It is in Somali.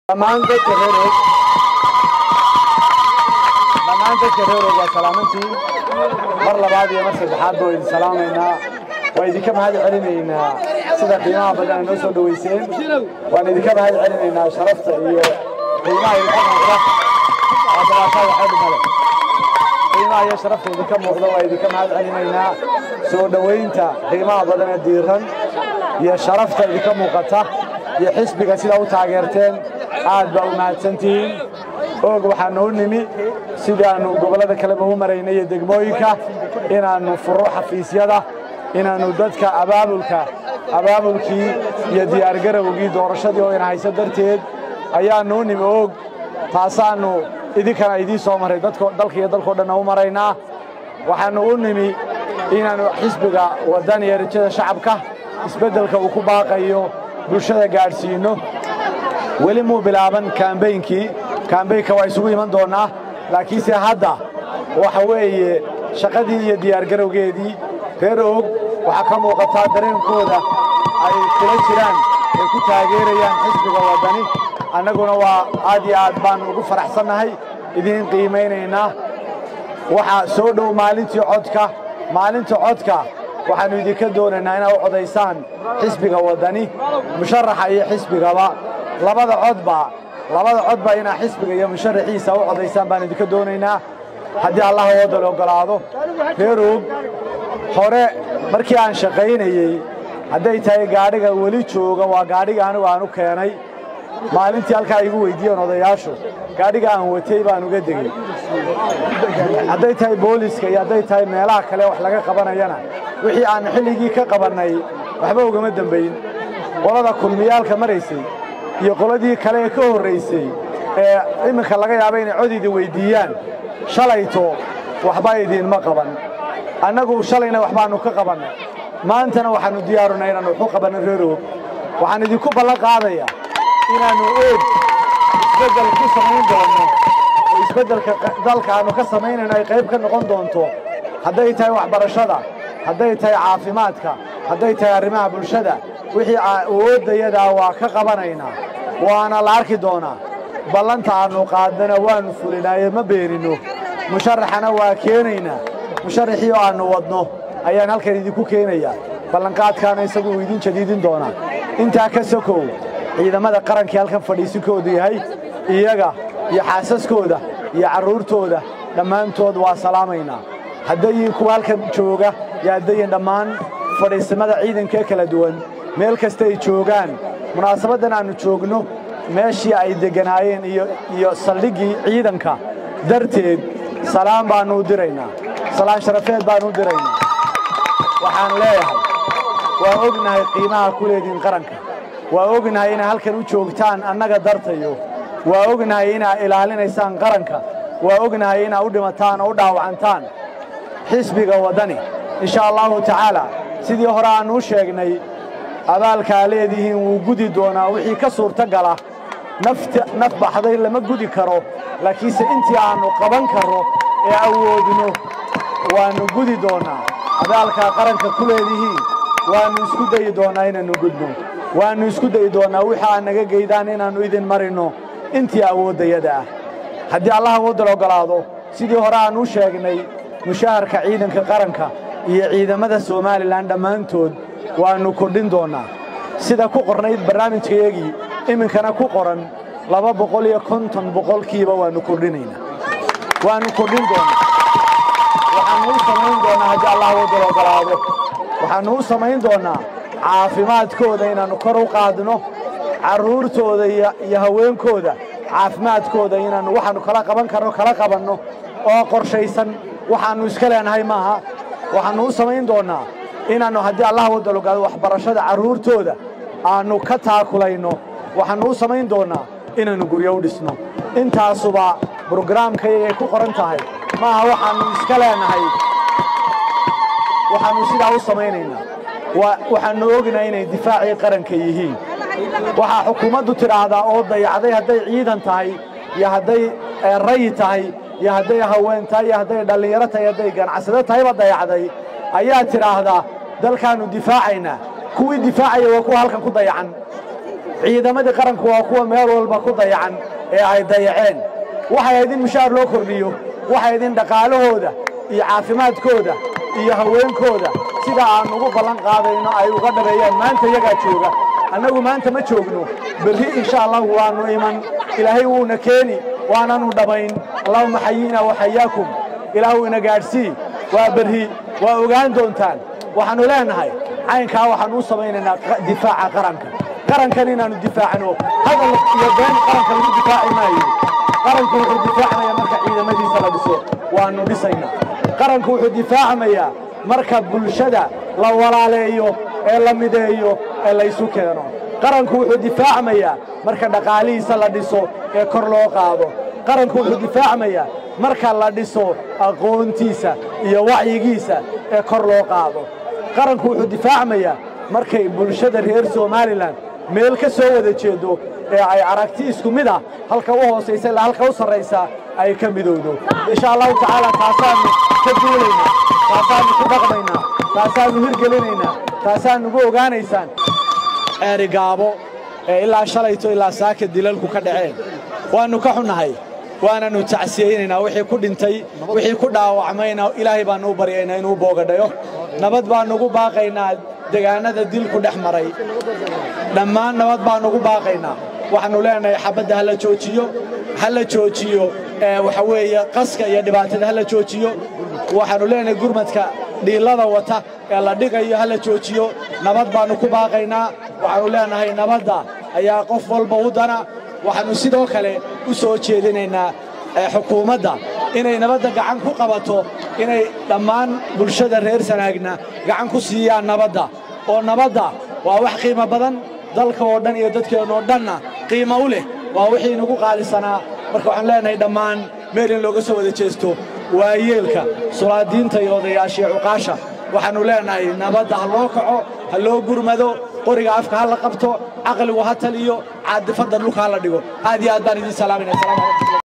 dhammaan dadka reer og dhammaan dadka reer og waa salaamantiin mar labaad iyo mar saddexaad baa idin salaamaynaa waa idinka mahad celinaynaa sida qiimaha badan ay noo soo dhoweyseen waan idinka mahad celinaynaa sharafta iyo qiimaha idinka muuqda aasalaashaa waxay dhimale qiimaha iyo sharafta idinka muuqda waa idinka mahad celinaynaa soo dhowaynta qiimaha badan ee diiran iyo sharafta idinka muuqata iyo xisbiga sidaa u taageerteen aad baa u mahadsantihiin oog waxaanu u nimi sidaannu gobollada kaleba u maraynay iyo degmooyinka inaannu furo xafiisyada inaannu dadka abaabulka abaabulkii iyo diyaargarowgii doorashadii oo ina hayso darteed ayaannu u nimi oog taasaannu idinkana idiin soo marray dalka iyo dalkao dhanna u maraynaa waxaannu u nimi inaannu xisbiga waddan iyo rajada shacabka isbeddelka uu ku baaqayo bulshada gaadhsiinno weli muu bilaaban kaambeynkii kaambeynka waa isugu iman doonnaa laakiinse hadda waxa weeye shaqadii iyo diyaargarowgeedii reer og waxaa ka muuqataa dareenkooda ay kula jiraan ay ku taageerayaan xisbiga waddani annaguna waa aad iyo aad baannu ugu faraxsannahay idiin qiimaynaynaa waxaa soo dhow maalintii codka maalinta codka waxaannu idinka doonaynaa inaad u codaysaan xisbiga waddani musharaxa iyo xisbigaba labada codba labada codba inaa xisbiga iyo musharaxiisa u codaysaan baan idinka doonaynaa haddii allah waddan oggolaado reer og hore markii aan shaqaynayey hadday tahay gaadhiga weli jooga waa gaadhiga anigu aan u keenay maalintii halkaa igu weyddiiyeen odayaashu gaadhiga aan watay baan uga degey hadday tahay booliska iyo hadday tahay meelaha kale wax laga qabanayana wixii aan xilligii ka qabannay waxba ugama dembayn qolada kulmiyaalka maraysay iyo qoladii kale ee ka horraysay ee iminka laga yaaba inay cod idin weyddiiyaan shalayto waxba idiinma qaban annagu shalayna waxbaannu ka qabannay maantana waxaannu diyaarunay inaannu waxu qabanno reer og waxaan idinku ballan qaadayaa inaannu oog isbeddel ku samayn doonno oo isbeddelka dalka aannu ka samaynayno ay qayb ka noqon doonto hadday tahay waxbarashada hadday tahay caafimaadka hadday tahay arrimaha bulshada wixii awooddayadaa waa ka qabanaynaa waana la arki doonaa ballanta aannu qaadnana waannu fulinaaye ma beeninno musharaxana waa keenaynaa musharaxii oo aannu wadno ayaan halkan idinku keenayaa ballanqaadkaana isagu uu idin jadiidin doonaa intaa ka sokow ciidamada qarankii halkan fadhiisinkoodu yahay iyaga iyo xaasaskooda iyo carruurtooda dhammaantood waa salaamaynaa haddayin kuwa halkan jooga iyo haddayin dhammaan fadhiisimada ciidankaee kala duwan meel kasta ay joogaan munaasabaddan aannu joogno meeshii ay degganaayeen iyo saldhiggii ciidanka darteed salaan baannu u diraynaa salaan sharafeed baannu u diraynaa waxaan leeyahay waa ognahay qiimaha ku leediin qaranka waa ognahay inaa halkan u joogtaan annaga dartayo waa ognahay inaa ilaalinaysaan qaranka waa ognahay inaa u dhimataan oo u dhaawacantaan xisbiga waddani insha allahu tacaala sidii hore aannu u sheegnay abaalkaa leedihiin wuu gudi doonaa wixii ka suurtagala naf baxday lama gudi karo laakiinse intii aannu qaban karro ee awoodno waannu gudi doonnaa abaalkaa qaranka ku leedihiin waannu isku dayi doonnaa inaannu gudno waannu isku dayi doonnaa wixii aad naga geydaan inaannu idin marinno intii awooddayada ah haddii allah awooddan oggolaado sidii hore aannu u sheegnay mushaharka ciidanka qaranka iyo ciidamada somalilan dhammaantood waannu kordhin doonnaa sida ku qornayd barnaamijkayagii iminkana ku qoran laba boqol iyo konton boqolkiiba waannu kordhinaynaa waannu kordhin doonnaa waxaannu u samayn doonnaa haddii allah awooddan oggolaado waxaannu u samayn doonnaa caafimaadkooda inaannu kor u qaadno carruurtooda iyo haweenkooda caafimaadkooda inaannu waxaannu kala qaban karno kala qabanno oo qorshaysan waxaannu iska leenahay maaha waxaannu u samayn doonnaa inaannu haddii allah waddan ogaado waxbarashada carruurtooda aannu ka taakulayno waxaannu u samayn doonnaa inaannu guryo u dhisno intaasuba brograamkayagay ku qoran tahay maaha waxaannu iska leenahay waxaannu sidaa u samaynaynaa waxaannu ognahay inay difaacii qaranka yihiin waxaa xukuumaddu tidhaahdaa oo dayacday hadday ciidan tahay iyo hadday rayi tahay iyo hadday haween tahay iyo hadday dhallinyaro tahay hadday ganacsado tahayba dayacday ayaa tidhaahdaa dalkaannu difaacaynaa kuwii difaacaya waa kuwa halkan ku dayacan ciidamadii qaranku waa kuwa meel walba ku dayacan ee ay dayaceen waxay ayd in mushaar loo kordhiyo waxay ayd in dhaqaalahooda iyo caafimaadkooda iyo haweenkooda sida aan ugu ballan qaadayno ay uga dhabeeyaan maanta iyagaa jooga annagu maanta ma joogno berri insha allahu waannu iman ilaahay wuuna keeni waananu dhammayn allahuma xayiina waxayaakum ilaahu ina gaadhsii waa berri waa ogaan doontaan waxaannu leenahay caynkaa waxaannu u samaynaynaa difaaca qaranka qarankan inaannu difaacno hadal iyo been qaranka lagu difaaci maayo qaranku wuxuu difaacmayaa marka ciidamadiisa la dhiso waannu dhisaynaa qaranku wuxuu difaacmayaa marka bulshada la walaaleeyo ee la mideeyo ee laysu keeno qaranku wuxuu difaacmayaa marka dhaqaalihiisa la dhiso ee kor loo qaado qaranku wuxuu difaacmayaa marka la dhiso aqoontiisa iyo wacyigiisa ee kor loo qaado qaranku wuxuu difaacmayaa markay bulshada reer somalilan meel ka soo wada jeedo ee ay aragti isku mid ah halka u hoosaysa ilaa halka u sarraysa ay ka midowdo insha allahu tacaala taasaannu ka duulaynaa taasaannu ku dhaqmaynaa taasaannu hirgelinaynaa taasaannugu ogaanaysaan ceerigaabo ee ilaa shalayto ilaa saaka dilalku ka dhaceen waannu ka xunnahay waananu tacsiyeynaynaa wixii ku dhintay wixii ku dhaawacmayna ilaahay baannu u baryaynaa inuu boogadhayo nabad baannugu baaqaynaa degaannada dilku dhex maray dhammaan nabad baannugu baaqaynaa waxaannu leenahay xabadda ha la joojiyo ha la joojiyo waxa weeye qaska iyo dhibaatada ha la joojiyo waxaannu leenahay gurmadka dhiillada wata ee la dhigayo ha la joojiyo nabad baannu ku baaqaynaa waxaannu leenahay nabadda ayaa qof walba u dana waxaannu sidoo kale u soo jeedinaynaa xukuumadda inay nabadda gacan ku qabato inay dhammaan bulshada reer sanaagna gacan ku siiyaan nabadda oo nabadda waa wax qiimo badan dalka oo dhan iyo dadkeennoo dhanna qiimo u leh waa wixii inagu qaalisanaa marka waxaan leenahay dhammaan meel in looga soo wada jeesto waayeelka sulaadiinta iyo odayaashiyo cuqaasha waxaannu leenahay nabadda ha loo kaco ha loo gurmado qoriga afka ha la qabto caqligu ha taliyo caadifadda dhulka ha la dhigo aad iyo aad baan idiin salaamayna